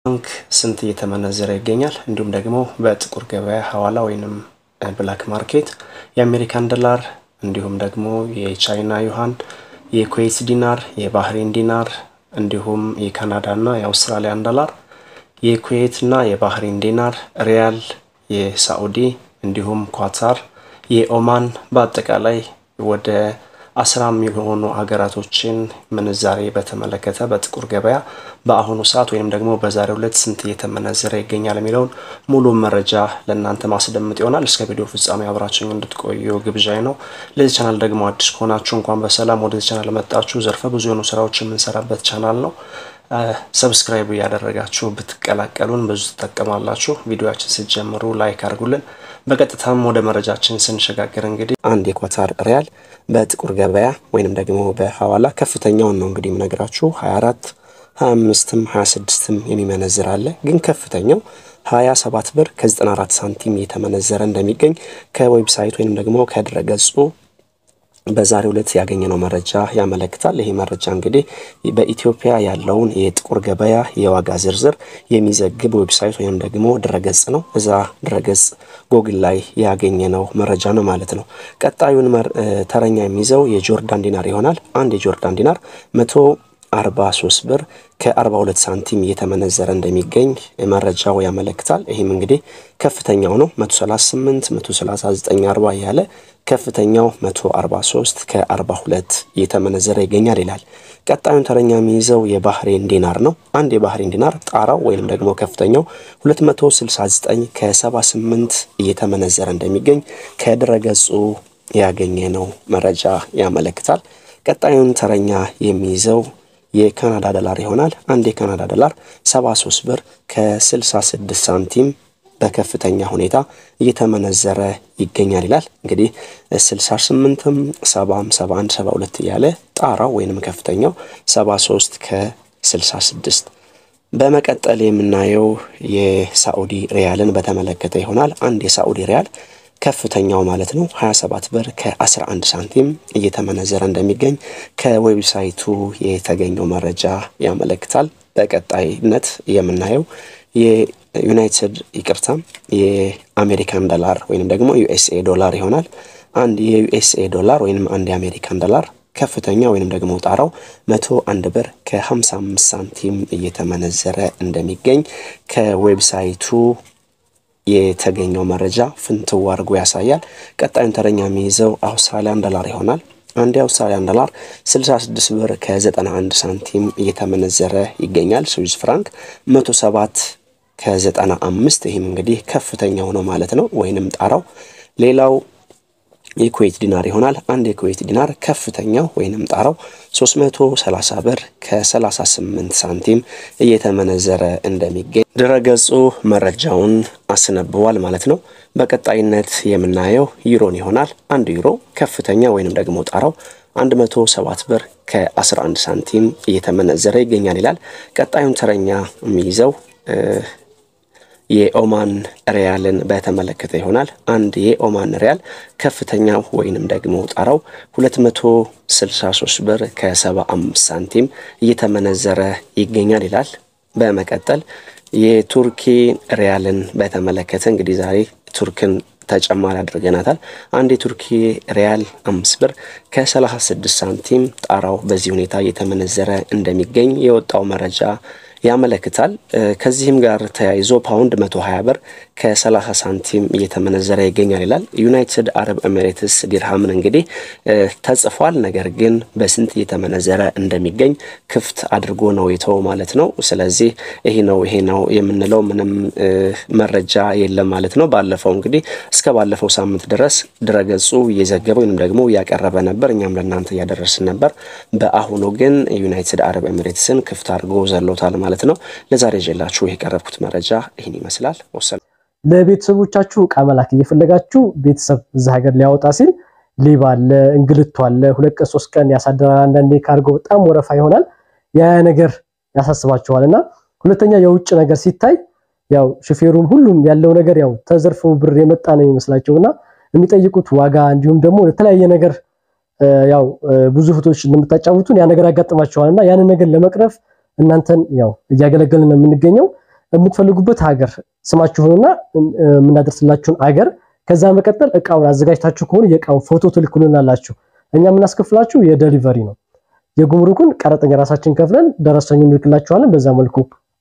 ባንክ ስንት እየተመነዘረ ይገኛል? እንዲሁም ደግሞ በጥቁር ገበያ ሐዋላ ወይንም ብላክ ማርኬት የአሜሪካን ዶላር እንዲሁም ደግሞ የቻይና ዩሃን፣ የኩዌት ዲናር፣ የባህሬን ዲናር እንዲሁም የካናዳና የአውስትራሊያን ዶላር፣ የኩዌትና የባህሬን ዲናር፣ ሪያል፣ የሳዑዲ እንዲሁም ኳታር፣ የኦማን በአጠቃላይ ወደ አስራ የሚሆኑ ሀገራቶችን ምንዛሬ በተመለከተ በጥቁር ገበያ በአሁኑ ሰዓት ወይም ደግሞ በዛሬው ዕለት ስንት እየተመነዘረ ይገኛል የሚለውን ሙሉ መረጃ ለእናንተ ማስደምጥ ይሆናል። እስከ ቪዲዮ ፍጻሜ አብራችሁ እንድትቆዩ ግብዣይ ነው። ለዚህ ቻናል ደግሞ አዲስ ከሆናችሁ እንኳን በሰላም ወደዚህ ቻናል መጣችሁ። ዘርፈ ብዙ የሆኑ ስራዎች የምንሰራበት ቻናል ነው። ሰብስክራይብ እያደረጋችሁ ብትቀላቀሉን ብዙ ትጠቀማላችሁ። ቪዲዮችን ስትጀምሩ ላይክ አድርጉልን። በቀጥታም ወደ መረጃችን ስንሸጋገር እንግዲህ አንድ የኳታር ሪያል በጥቁር ገበያ ወይንም ደግሞ በሐዋላ ከፍተኛውን ነው እንግዲህ የምነግራችሁ 24 25ም 26ም የሚመነዝር አለ። ግን ከፍተኛው 27 ብር ከ94 ሳንቲም እየተመነዘረ እንደሚገኝ ከዌብሳይት ወይንም ደግሞ ከድረገጹ በዛሬው ዕለት ያገኘነው መረጃ ያመለክታል። ይሄ መረጃ እንግዲህ በኢትዮጵያ ያለውን የጥቁር ገበያ የዋጋ ዝርዝር የሚዘግብ ዌብሳይት ወይም ደግሞ ድረገጽ ነው። እዛ ድረገጽ ጎግል ላይ ያገኘነው መረጃ ነው ማለት ነው። ቀጣዩን ተረኛ የሚይዘው የጆርዳን ዲናር ይሆናል። አንድ የጆርዳን ዲናር መቶ 43 ብር ከ42 ሳንቲም እየተመነዘረ እንደሚገኝ መረጃው ያመለክታል። ይህም እንግዲህ ከፍተኛው ነው 138 139 40 ያለ ከፍተኛው 143 ከ42 እየተመነዘረ ይገኛል ይላል። ቀጣዩን ተረኛ የሚይዘው የባህሬን ዲናር ነው። አንድ የባህሬን ዲናር ጣራው ወይም ደግሞ ከፍተኛው 269 ከ78 እየተመነዘረ እንደሚገኝ ከድረገጹ ያገኘነው መረጃ ያመለክታል። ቀጣዩን ተረኛ የሚይዘው የካናዳ ዶላር ይሆናል። አንድ የካናዳ ዶላር 73 ብር ከ66 ሳንቲም በከፍተኛ ሁኔታ እየተመነዘረ ይገኛል ይላል። እንግዲህ 68ም 70ም 71 72 እያለ ጣራው ወይንም ከፍተኛው 73 ከ66 በመቀጠል የምናየው የሳዑዲ ሪያልን በተመለከተ ይሆናል። አንድ የሳዑዲ ሪያል ከፍተኛው ማለት ነው 27 ብር ከ11 ሳንቲም እየተመነዘረ እንደሚገኝ ከዌብሳይቱ የተገኘው መረጃ ያመለክታል። በቀጣይነት የምናየው የዩናይትድ ይቅርታ የአሜሪካን ዶላር ወይንም ደግሞ ዩኤስኤ ዶላር ይሆናል። አንድ የዩኤስኤ ዶላር ወይንም አንድ የአሜሪካን ዶላር ከፍተኛ ወይንም ደግሞ ጣራው 101 ብር ከ55 ሳንቲም እየተመነዘረ እንደሚገኝ ከዌብሳይቱ የተገኘው መረጃ ፍንትው አድርጎ ያሳያል። ቀጣዩን ተረኛ የሚይዘው አውስትራሊያን ዶላር ይሆናል። አንድ የአውስትራሊያን ዶላር 66 ብር ከ91 ሳንቲም እየተመነዘረ ይገኛል። ስዊዝ ፍራንክ 107 ከ95 ይህም እንግዲህ ከፍተኛው ነው ማለት ነው ወይንም ጣራው። ሌላው የኩዌት ዲናር ይሆናል። አንድ የኩዌት ዲናር ከፍተኛው ወይንም ጣራው 330 ብር ከ38 ሳንቲም እየተመነዘረ እንደሚገኝ ድረገጹ መረጃውን አስነብቧል ማለት ነው። በቀጣይነት የምናየው ዩሮን ይሆናል። አንድ ዩሮ ከፍተኛ ወይንም ደግሞ ጣራው 107 ብር ከ11 ሳንቲም እየተመነዘረ ይገኛል ይላል። ቀጣዩን ተረኛ የሚይዘው የኦማን ሪያልን በተመለከተ ይሆናል። አንድ የኦማን ሪያል ከፍተኛው ወይንም ደግሞ ጣራው 263 ብር ከ75 ሳንቲም እየተመነዘረ ይገኛል ይላል። በመቀጠል የቱርኪ ሪያልን በተመለከተ እንግዲህ ዛሬ ቱርክን ተጨማሪ አድርገናታል። አንድ የቱርኪ ሪያል አምስት ብር ከ36 ሳንቲም ጣራው በዚህ ሁኔታ እየተመነዘረ እንደሚገኝ የወጣው መረጃ ያመለክታል። ከዚህም ጋር ተያይዞ ፓውንድ 120 ብር ከ30 ሳንቲም እየተመነዘረ ይገኛል ይላል። ዩናይትድ አረብ ኤሚሬትስ ዲርሃምን እንግዲህ ተጽፏል፣ ነገር ግን በስንት እየተመነዘረ እንደሚገኝ ክፍት አድርጎ ነው የተው ማለት ነው። ስለዚህ ይሄ ነው ይሄ ነው የምንለው ምንም መረጃ የለም ማለት ነው። ባለፈው እንግዲህ እስከ ባለፈው ሳምንት ድረስ ድረገጹ እየዘገበ ወይም ደግሞ እያቀረበ ነበር፣ እኛም ለእናንተ እያደረስን ነበር። በአሁኑ ግን ዩናይትድ አረብ ኤሚሬትስን ክፍት አድርጎ ዘሎታል ማለት ነው። ለዛሬ ይዤላችሁ የቀረብኩት መረጃ ይህን ይመስላል። ወሰን ለቤተሰቦቻችሁ እቃ መላክ እየፈለጋችሁ ቤተሰብ እዛ ሀገር ሊያወጣ ሲል ሌባ አለ፣ እንግልቱ አለ፣ ሁለት ቀን ሶስት ቀን ያሳድራል። አንዳንዴ ካርጎ በጣም ወረፋ ይሆናል። ያ ነገር ያሳስባችኋል። እና ሁለተኛ የውጭ ነገር ሲታይ ያው ሹፌሩም ሁሉም ያለው ነገር ያው ተዘርፎ ብር የመጣ ነው የሚመስላቸው እና የሚጠይቁት ዋጋ እንዲሁም ደግሞ ለተለያየ ነገር ያው ብዙ እህቶች እንደምታጫውቱን ያ ነገር ያጋጥማቸዋል እና ያንን ነገር ለመቅረፍ እናንተን ያው እያገለገልን ነው የምንገኘው። የምትፈልጉበት ሀገር ስማችሁንና የምናደርስላችሁን አገር ከዛ መቀጠል እቃውን አዘጋጅታችሁ ከሆነ የእቃውን ፎቶ ትልኩልናላችሁ። እኛ የምናስከፍላችሁ የደሊቨሪ ነው። የጉምሩኩን ቀረጠኛ ራሳችን ከፍለን ደረሰኙን እንልክላችኋለን። በዛ መልኩ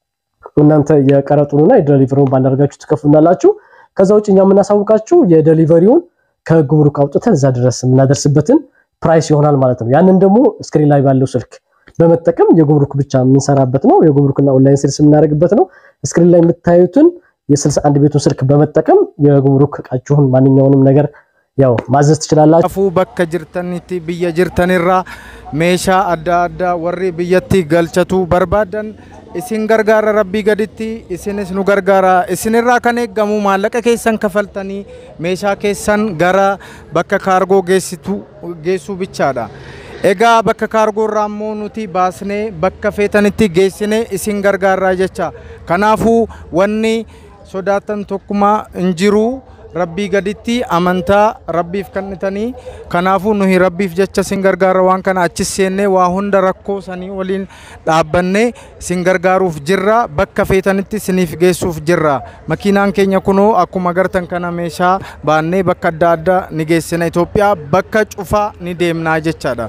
እናንተ የቀረጡንና የደሊቨሪውን ባንዳርጋችሁ ትከፍሉናላችሁ። ከዛ ውጭ እኛ የምናሳውቃችሁ የደሊቨሪውን ከጉምሩክ አውጥተን እዛ ድረስ የምናደርስበትን ፕራይስ ይሆናል ማለት ነው። ያንን ደግሞ ስክሪን ላይ ባለው ስልክ በመጠቀም የጉምሩክ ብቻ የምንሰራበት ነው። የጉምሩክና ኦንላይን ሴልስ የምናደርግበት ነው። ስክሪን ላይ የምታዩትን የስልሳ አንድ ቤቱን ስልክ በመጠቀም የጉምሩክ እቃችሁን ማንኛውንም ነገር ያው ማዘዝ ትችላላችሁ። Kanaafuu bakka jirtanitti biyya jirtanirraa meeshaa adda addaa warri biyyatti galchachuu barbaadan isin gargaara rabbii gaditti isinis nu gargaara isinirraa kan eeggamu maallaqa keessan kafaltanii meeshaa keessan gara bakka kaargoo geessitu geessuu bichaadha. Egaa bakka kaargoo irraa immoo nuti baasnee bakka feetanitti geessinee isin gargaarraa jecha. Kanaafuu wanni sodaatan tokkumaa hin jiru. rabbii gaditti amantaa rabbiif kennitanii kanaafuu nuyi rabbiif jecha sin gargaara waan kana achis seennee waa hunda rakkoo sanii waliin dhaabbannee sin gargaaruuf jirra bakka feetanitti siniif geessuuf jirra makiinaan keenya kunoo akkuma agartan kana meeshaa baannee bakka adda addaa ni geessina Itoophiyaa bakka cufaa ni deemnaa jechaadha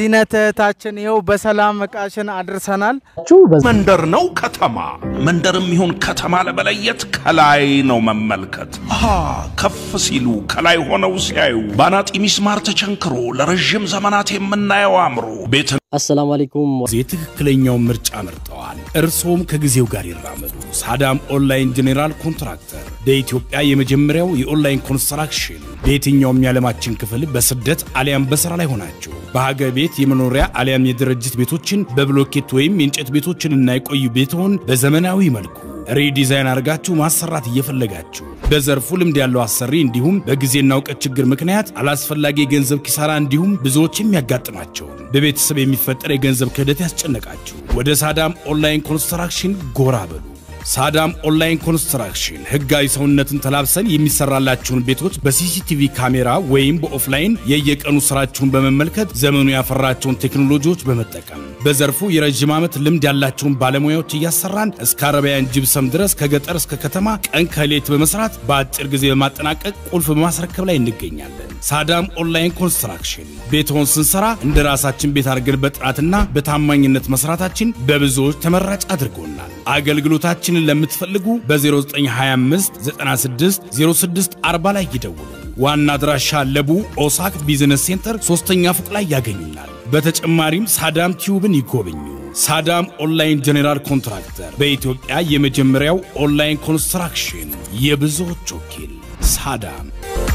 ዚነትታችን ይኸው በሰላም እቃሽን አድርሰናል። መንደር ነው ከተማ መንደርም ይሁን ከተማ ለመለየት ከላይ ነው መመልከት። አሃ ከፍ ሲሉ ከላይ ሆነው ሲያዩ ባናጢ ሚስማር ተቸንክሮ ለረዥም ዘመናት የምናየው አምሮ ቤት አሰላሙ አለይኩም ጊዜ ትክክለኛውን ምርጫ መርጠዋል። እርስዎም ከጊዜው ጋር ይራመዱ። ሳዳም ኦንላይን ጄኔራል ኮንትራክተር በኢትዮጵያ የመጀመሪያው የኦንላይን ኮንስትራክሽን በየትኛውም የዓለማችን ክፍል በስደት አሊያም በሥራ ላይ ሆናችሁ በሀገር ቤት የመኖሪያ አሊያም የድርጅት ቤቶችን በብሎኬት ወይም የእንጨት ቤቶችንና የቆዩ ቤትዎን በዘመናዊ መልኩ ሪዲዛይን አድርጋችሁ ማሰራት እየፈለጋችሁ በዘርፉ ልምድ ያለው አሰሪ እንዲሁም በጊዜና እውቀት ችግር ምክንያት አላስፈላጊ የገንዘብ ኪሳራ እንዲሁም ብዙዎች የሚያጋጥማቸውን በቤተሰብ የሚፈጠር የገንዘብ ክህደት ያስጨነቃችሁ ወደ ሳዳም ኦንላይን ኮንስትራክሽን ጎራ በሉ። ሳዳም ኦንላይን ኮንስትራክሽን ህጋዊ ሰውነትን ተላብሰን የሚሰራላችሁን ቤቶች በሲሲቲቪ ካሜራ ወይም በኦፍላይን የየቀኑ ስራችሁን በመመልከት ዘመኑ ያፈራቸውን ቴክኖሎጂዎች በመጠቀም በዘርፉ የረዥም ዓመት ልምድ ያላቸውን ባለሙያዎች እያሰራን እስከ አረቢያን ጅብሰም ድረስ ከገጠር እስከ ከተማ ቀን ከሌት በመስራት በአጭር ጊዜ በማጠናቀቅ ቁልፍ በማስረከብ ላይ እንገኛለን። ሳዳም ኦንላይን ኮንስትራክሽን ቤትዎን ስንሰራ እንደ ራሳችን ቤት አድርገን በጥራትና በታማኝነት መስራታችን በብዙዎች ተመራጭ አድርጎናል። አገልግሎታችንን ለምትፈልጉ በ0925 96 06 40 ላይ ይደውሉ። ዋና አድራሻ ለቡ ኦሳክ ቢዝነስ ሴንተር ሶስተኛ ፎቅ ላይ ያገኙናል። በተጨማሪም ሳዳም ቲዩብን ይጎብኙ። ሳዳም ኦንላይን ጄኔራል ኮንትራክተር በኢትዮጵያ የመጀመሪያው ኦንላይን ኮንስትራክሽን የብዙዎች ወኪል ሳዳም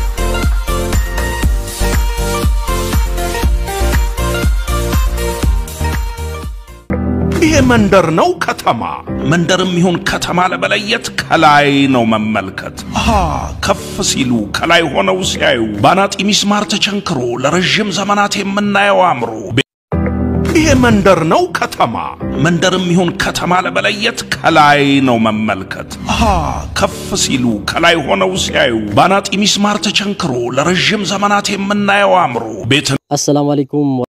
ይሄ መንደር ነው ከተማ መንደርም ይሁን ከተማ ለመለየት ከላይ ነው መመልከት። አሃ ከፍ ሲሉ ከላይ ሆነው ሲያዩ ባናጢ ሚስማር ተቸንክሮ ለረዥም ዘመናት የምናየው አምሮ ይሄ መንደር ነው ከተማ መንደርም ይሁን ከተማ ለመለየት ከላይ ነው መመልከት። አሃ ከፍ ሲሉ ከላይ ሆነው ሲያዩ ባናጢ ሚስማር ተቸንክሮ ለረዥም ዘመናት የምናየው አምሮ ቤት አሰላሙ አለይኩም